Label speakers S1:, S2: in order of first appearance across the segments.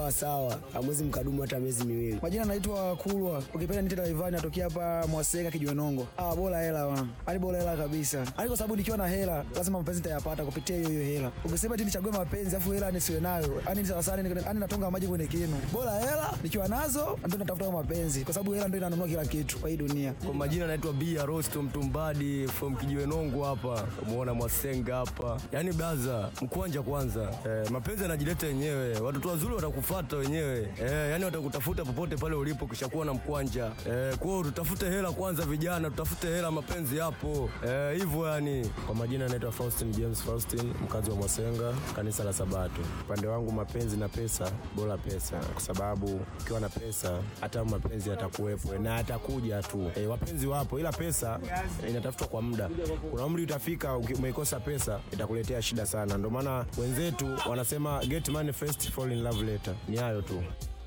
S1: sawa sawa, hamwezi mkadumu hata miezi miwili.
S2: Majina naitwa Kulwa, ukipenda nite Daivani, natokea hapa Mwaseka Kijiwenongo. Ah, bora hela wana, hadi bora hela kabisa, hadi kwa sababu nikiwa na hela lazima mapenzi nitayapata kupitia hiyo hiyo hela. Ukisema eti nichague mapenzi afu hela nisiwe nayo, yani ni sawa sana, yani natonga maji kwenye kinu. Bora hela nikiwa nazo ndio natafuta mapenzi, kwa sababu hela ndio inanunua kila kitu kwa hii dunia.
S3: Kwa majina naitwa Bia Rosto Mtumbadi from Kijiwenongo hapa, umeona Mwasenga hapa. Yaani blaza, mkwanja kwanza. Eh, mapenzi yanajileta yenyewe, watoto wazuri watakufuata wenyewe. Eh, yani watakutafuta popote pale ulipo kishakuwa na mkwanja. Eh, kwa hiyo tutafute hela kwanza, vijana, tutafute hela, mapenzi yapo. Eh, hivyo yani.
S4: Kwa majina naitwa Faustin James Faustin, mkazi wa Mwasenga, kanisa la Sabato. Upande wangu mapenzi na pesa, bora pesa, kwa sababu ukiwa na pesa hata mapenzi yatakuwepo na yatakuja tu. E, wapenzi wapo, ila pesa inatafutwa kwa muda. Kuna umri utafika, uki- umeikosa pesa itakuletea shida sana. Ndio maana wenzetu wanasema get money first, fall in love later. Ni hayo tu.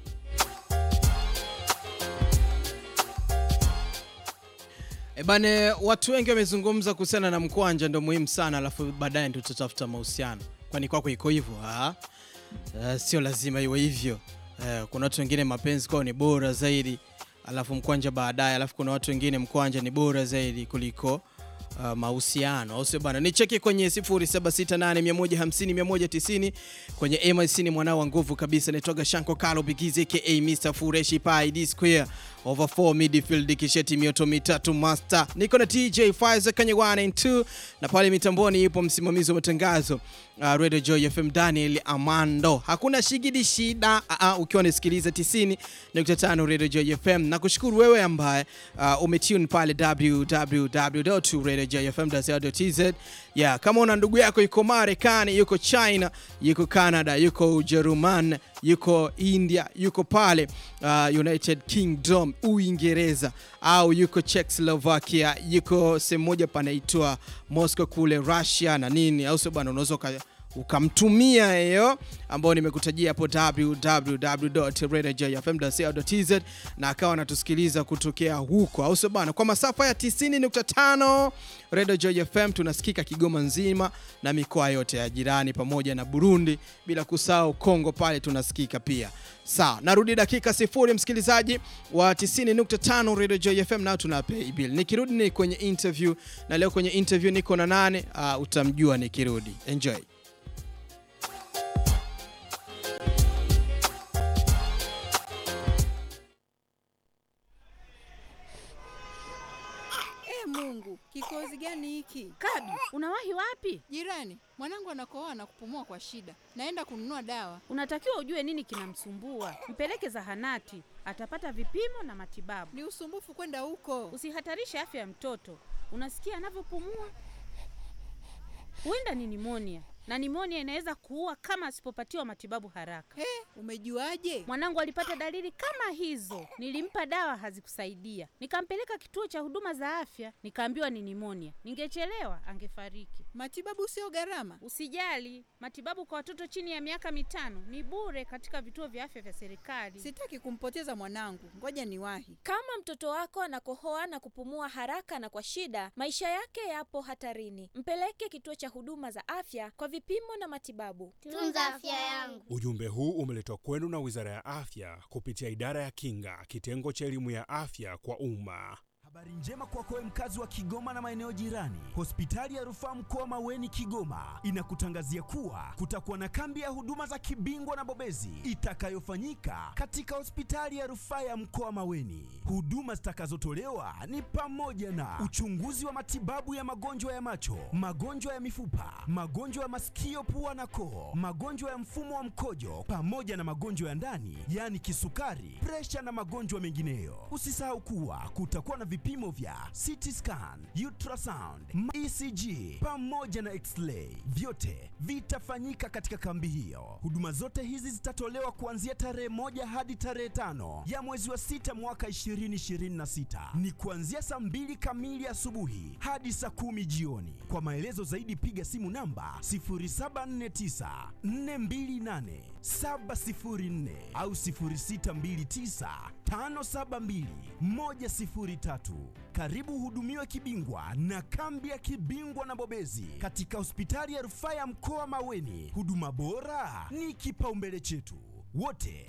S5: E bane, watu wengi wamezungumza kuhusiana na mkwanja, ndo muhimu sana, alafu baadaye ndo tutatafuta mahusiano. Kwani kwako iko hivyo? Ah, eh, sio lazima iwe hivyo. Eh, kuna watu wengine mapenzi kwao ni bora zaidi, alafu mkwanja baadaye, alafu kuna watu wengine mkwanja ni bora zaidi kuliko uh, mahusiano au sio bana? Nicheki kwenye 0768150190 kwenye MIC ni mwanao wa nguvu kabisa, naitwaga Shanko Kalo Bigizi aka Mr Fureshi Pi D Square over 4 midfield kisheti mioto mitatu master. Niko na TJ Faiza kwenye 1 and 2 na pale mitamboni yupo msimamizi wa matangazo uh, Radio Joy FM Daniel Amando. Hakuna shigidi shida uh, uh, ukiwa unasikiliza 90.5 Radio Joy FM. Nakushukuru wewe ambaye uh, umetune pale www.radiojoyfm.co.tz. Yeah, kama una ndugu yako yuko Marekani, yuko China, yuko Canada, yuko Ujerumani, yuko India, yuko pale uh, United Kingdom, Uingereza au yuko Czechoslovakia, yuko sehemu moja panaitwa Moscow kule Russia na nini, au sio bwana, unaweza uka- ukamtumia hiyo ambao nimekutajia hapo www.radiojfm.co.tz na akawa anatusikiliza kutokea huko, au sio bana? Kwa masafa ya 90.5 Radio Joy FM tunasikika Kigoma nzima na mikoa yote ya jirani pamoja na Burundi, bila kusahau Kongo pale tunasikika pia. Sawa, narudi dakika sifuri, msikilizaji wa 90.5 Radio Joy FM, nao tuna pay bill. Nikirudi ni kwenye interview, na leo kwenye interview niko na nane, uh, utamjua nikirudi. Enjoy.
S6: E Mungu, kikozi gani hiki?
S7: Kabi, unawahi wapi?
S6: Jirani, mwanangu anakohoa na kupumua kwa shida. Naenda kununua dawa.
S7: Unatakiwa ujue nini kinamsumbua, mpeleke zahanati, atapata vipimo na matibabu.
S6: Ni usumbufu kwenda huko.
S7: Usihatarishe afya ya mtoto. Unasikia anavyopumua? Huenda ni nimonia, na nimonia inaweza kuua kama asipopatiwa matibabu haraka.
S6: He, umejuaje?
S7: Mwanangu alipata dalili kama hizo, nilimpa dawa hazikusaidia, nikampeleka kituo cha huduma za afya, nikaambiwa ni nimonia. Ningechelewa angefariki.
S6: Matibabu sio gharama.
S7: Usijali, matibabu kwa watoto chini ya miaka mitano ni bure katika vituo vya afya vya serikali.
S6: Sitaki kumpoteza mwanangu. Ngoja niwahi.
S8: Kama mtoto wako anakohoa na kupumua haraka na kwa shida, maisha yake yapo hatarini. Mpeleke kituo cha huduma za afya kwa vipimo na matibabu.
S9: Tunza afya yangu.
S10: Ujumbe huu umeletwa kwenu na Wizara ya Afya kupitia Idara ya Kinga, kitengo cha elimu ya afya kwa umma.
S11: Habari njema kwako wewe mkazi wa Kigoma na maeneo jirani. Hospitali ya Rufaa Mkoa Maweni Kigoma inakutangazia kuwa kutakuwa na kambi ya huduma za kibingwa na bobezi itakayofanyika katika hospitali ya Rufaa ya Mkoa Maweni. Huduma zitakazotolewa ni pamoja na uchunguzi wa matibabu ya magonjwa ya macho, magonjwa ya mifupa, magonjwa ya masikio, pua na koo, magonjwa ya mfumo wa mkojo pamoja na magonjwa ya ndani, yaani kisukari, presha na magonjwa mengineyo. Usisahau kuwa kutakuwa na vipimo vya CT scan, ultrasound, ECG pamoja na x-ray. Vyote vitafanyika katika kambi hiyo. Huduma zote hizi zitatolewa kuanzia tarehe moja hadi tarehe tano ya mwezi wa sita mwaka 2026. Ni kuanzia saa mbili kamili asubuhi hadi saa kumi jioni. Kwa maelezo zaidi piga simu namba 0749 428 704 au 0629 572 103. Karibu uhudumiwe kibingwa na kambi ya kibingwa na bobezi katika hospitali ya rufaa ya mkoa Maweni. Huduma bora ni kipaumbele chetu wote.